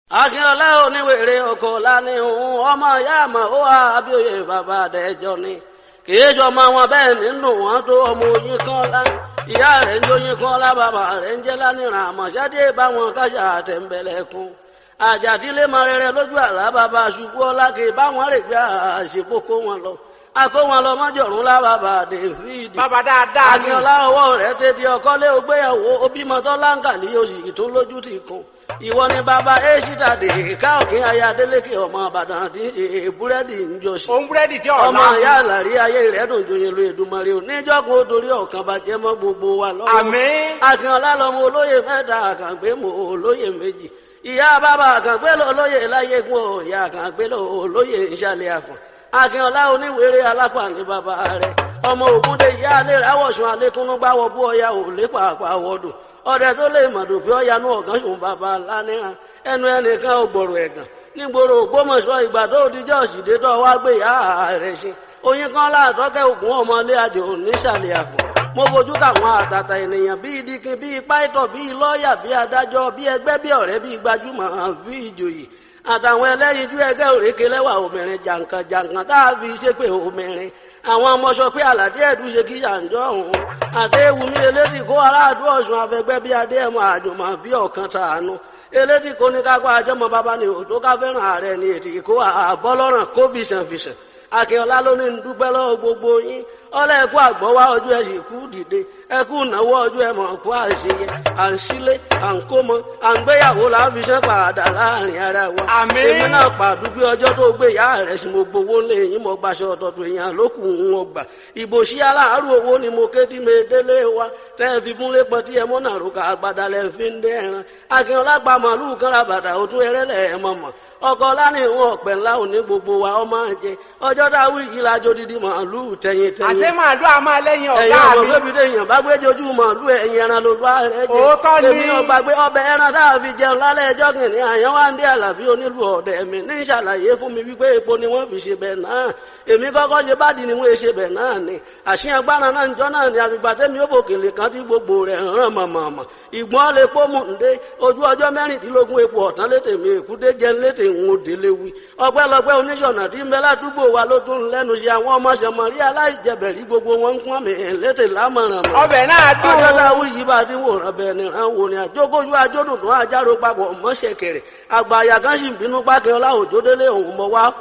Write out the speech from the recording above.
akínọlá oníwèrè oko lánìhùn ọmọ ìyá àmọ ó wà abíòye bàbá àdẹjọ ni kìí sọmọ wọn bẹ́ẹ̀ nínú wọn tó ọmọ oyin kan lá ìyá rẹ̀ ń jóyin kan lá bàbá rẹ̀ ń jẹ lánìràn àmọṣẹdé báwọn kájà àtẹnbẹlẹkùn àjàdílé mọ rere lójú àlá bàbá ṣubú ọlá kì í báwọn rè gbé àṣepọkọ wọn lọ akó wọn lọ mọjọrùn lá bàbá david bàbá dáadáa ni akínọlá ọwọ́ rẹ̀ tètè ọkọlé ògbéyàwó obìmọtọ láǹkà ní oṣù tó lójú ti kún ìwọ ni bàbá èṣìdà dè káòkín ayé adélékè ọmọ àbàdàn àti búrẹ́dì ń jọ sí òun búrẹ́dì tí ọ̀la ọmọ ìyá àlàrí ayé rẹ̀ dùn joyin lu èdùmarè ò níjọ́gun ó torí ọ̀kan bàjẹ́ mọ́ gbogbo wa lọ́wọ́ àmín akínọlá lọmọ olóyè mẹ́ta àkàngbé mọ olóyè méjì ìyá bàbá àkàngbé lọ olóyè láyégún ọ ìyá àkàngbé lọ olóyè ìṣàlẹ̀ àfọ̀n akínọlá oníwèrè alápá ní bàbá rẹ̀ ọmọ ògúndé ìyá alẹ́ rẹ̀ awọ̀sùn alẹ́kúnnú gbáwọ̀ bú ọya ò lépa àpàwọ̀dù ọdẹ tó lè mọ̀dù pé ọ̀yanú ọ̀gán sùn bàbá lánìràn ẹnu ẹnìkan ò gbọ̀rọ̀ ẹ̀gàn nígboro ògbómọ̀ṣọ́ ìgbà tó dijọ́ òsìdé tó wá gbé ìyá rẹ̀ ṣe oyin kan láàtọ́kẹ́ ògùn ọmọlé àjò nísàlẹ̀ àpò mo fojú káwọn àtàtà ènìyàn bíi dikin bíi pàìtọ̀ bíi lọ́ọ̀yà bíi adájọ́ bíi ẹgbẹ́ bíi ọ̀rẹ́ bíi gbajúmọ̀ bíi ìjòyè àtàwọn ẹlẹ́yinjú ẹgbẹ́ òrékè lẹ́wà obìnrin jàǹkàn jàǹkàn tá a fi ṣépè obìnrin àwọn ọmọ sọ pé àlàdé ẹ̀dùn ṣe kí yàǹjọ́ òun àti ewùmí elédì kó aráàdú ọ̀sùn afẹgbẹ́ bíi adé ẹ̀mọ àjùmọ̀ bíi ọ̀kan tàánú elédì kó ní kápá àjọmọ bàbá ni òtó ká fẹ́ràn ààrẹ ni ètì kó àbọ́lọ́ràn kó fìṣàn fìṣàn akínọlá ló ní dúpẹ́ lọ́wọ́ gbogbo yín ọlẹ́ ẹ̀kú àgbọ̀wá ọjọ́ ẹ̀ sì kú dìde ẹ̀kú ìnáwó ọjọ́ ẹ̀ mọ̀ kú àṣeyẹ à ń sílé à ń kó mọ à ń gbéyàwó láfiṣẹ́ padà láàrin ara wa. Àmín. èmi náà pàdúgbé ọjọ́ tó gbé ìyá rẹ̀ sí mo gbowó lé yín mo gbaṣọ ọ̀tọ̀tọ̀ èèyàn lókù ń wọ gbà. ìbò sí aláàárọ̀ owó ni mo ké tí mi délé wa tẹ́ ẹ fi múlé pọ̀ tí ẹ mọ́ náà rúkà àgbàdà lẹ́ fi ń dẹ́ ẹran. akínọlá gba màálù kan ra bàtà òtún ẹrẹ́lẹ̀ ẹ̀ mọ̀ mọ̀ ọkọ lánàá ìwọn ọpẹ ńlá òní gbogbo wa ọmọ jẹ ọjọ́ dáwọ yìí lájọ dídí màálù tẹyin tẹyin àṣé màálù a máa lẹ́yìn ẹ̀yin ọ̀gá ọmọ mi bébí déèyàn bá gbé jojú màálù ẹ̀yin ẹran ló bá rẹ jẹ Òótọ́ ni. èmi ọgbàgbé ọbẹ̀ ẹran tá a fi jẹun lálẹ́ ẹjọ́ kìnìún àyàn wá ń dé àlàbí onílù ọ̀dẹ̀ mi ní ìṣàlàyé fún mi wípé epo ni wọ́n fi ṣe bẹ̀ náà èmi kọ́kọ́ ṣe bá di ni wọ́n ṣe bẹ̀ náà ni àṣìyàn gbára náà njọ́ náà ni àgbègbè tẹ́mi ó fòkèlè kan tí gbogbo rẹ̀ hàn mọ̀mọ̀mọ̀ ìgbọ́n lè pọ́ mú ǹdé ojú ọjọ́ mẹ́rìndínlógún epo ọ̀tán létè mi èkúté jẹ́ létè ń délé wí ọpẹ́lọpẹ́ oníṣọ̀nà tí ń bẹ ládùúgbò wa ló tún lẹ́nu ṣe àwọn ọmọ ṣẹmọ̀rí aláìjẹbẹ̀rí gbogbo wọn ń pọ́n mi létè lámọ̀ràn mọ̀ ọbẹ̀ náà dùn ọjọ́ táwọn yìí bá ti wòran bẹ́ẹ̀ ni ràn wò ni àjókòjú ajódùn tó àjárò papọ̀ mọ́ṣẹ̀kẹ̀rẹ̀ àgbà àyà kan sì ń bínú pákẹ́ ọlá òjòdélé òun mọ̀ wá